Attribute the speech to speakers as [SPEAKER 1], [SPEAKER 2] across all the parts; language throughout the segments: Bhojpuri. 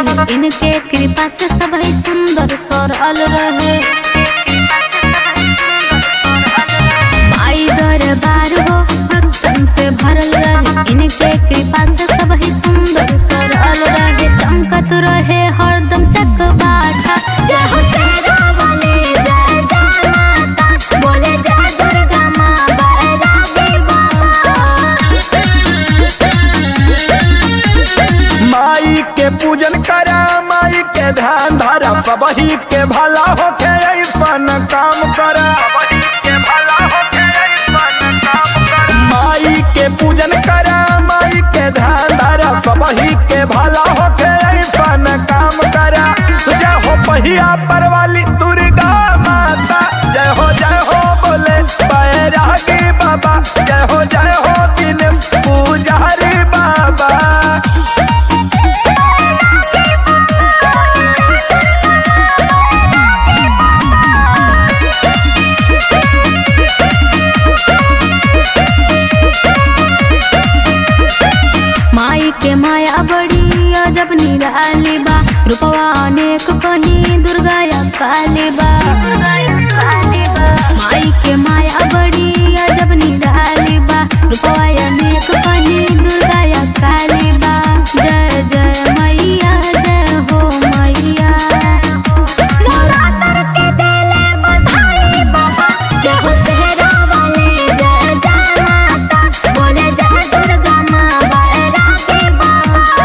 [SPEAKER 1] रहे इनके कृपा से सब ही सुंदर सरल रहे माई दरबार हो भक्तन से भरल रहे इनके कृपा से सब ही सुंदर सरल रहे चमकत रहे हरदम चकबाटा जय हो शेरा वाले जय जय माता बोले जय दुर्गा माँ बैरागी बाबा
[SPEAKER 2] माई के पूजन करा माई के ध्यान धरा सबही के भला होके ऐसन काम करा माई के पूजन करा माई के ध्यान धरा सबही के भला होके ऐसन काम करा जय हो पहिया पर वाली दुर्गा माता जय हो जय हो बोले बैरागी बाबा जय हो जय हो दिन पुजारी बाबा
[SPEAKER 1] माई के माया बड़ी अजब निराली बा रूपवा अनेक कहीं दुर्गा या काली बा माई के माया बड़ी अजब निराली बा रूपवा अनेक कहीं दुर्गा या काली बा जय जय मैया जय हो मैया नवरात्र के देले बधाई बाबा जय हो सेहरा वाले जय जय माता बोले जय दुर्गा माँ बैरागी बाबा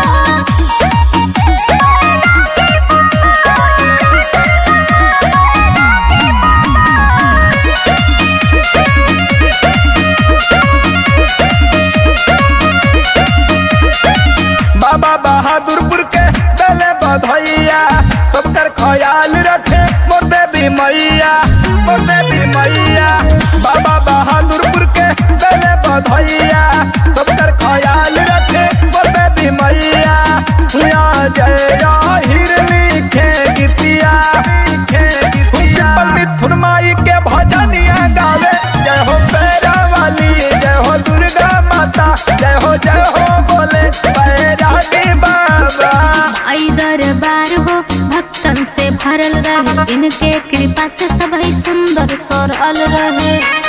[SPEAKER 2] बाबा बहादुरपुर के दले बधैया सबकर ख्याल रखे मोर देवी मैया मोर देवी मैया बाबा बहादुरपुर के दले बधैया सबकर ख्याल रखे मोर देवी मैया या जय हिर लिखे गीतिया लिखे गीतिया मिथुन माई के भजनिया गावे जय हो पैरा वाली जय हो दुर्गा माता जय हो जय हो बोले बैरागी बाबा
[SPEAKER 1] आई दरबार हो भक्तन से भरल रहे इनके कृपा से सब ही सुंदर सरल रहे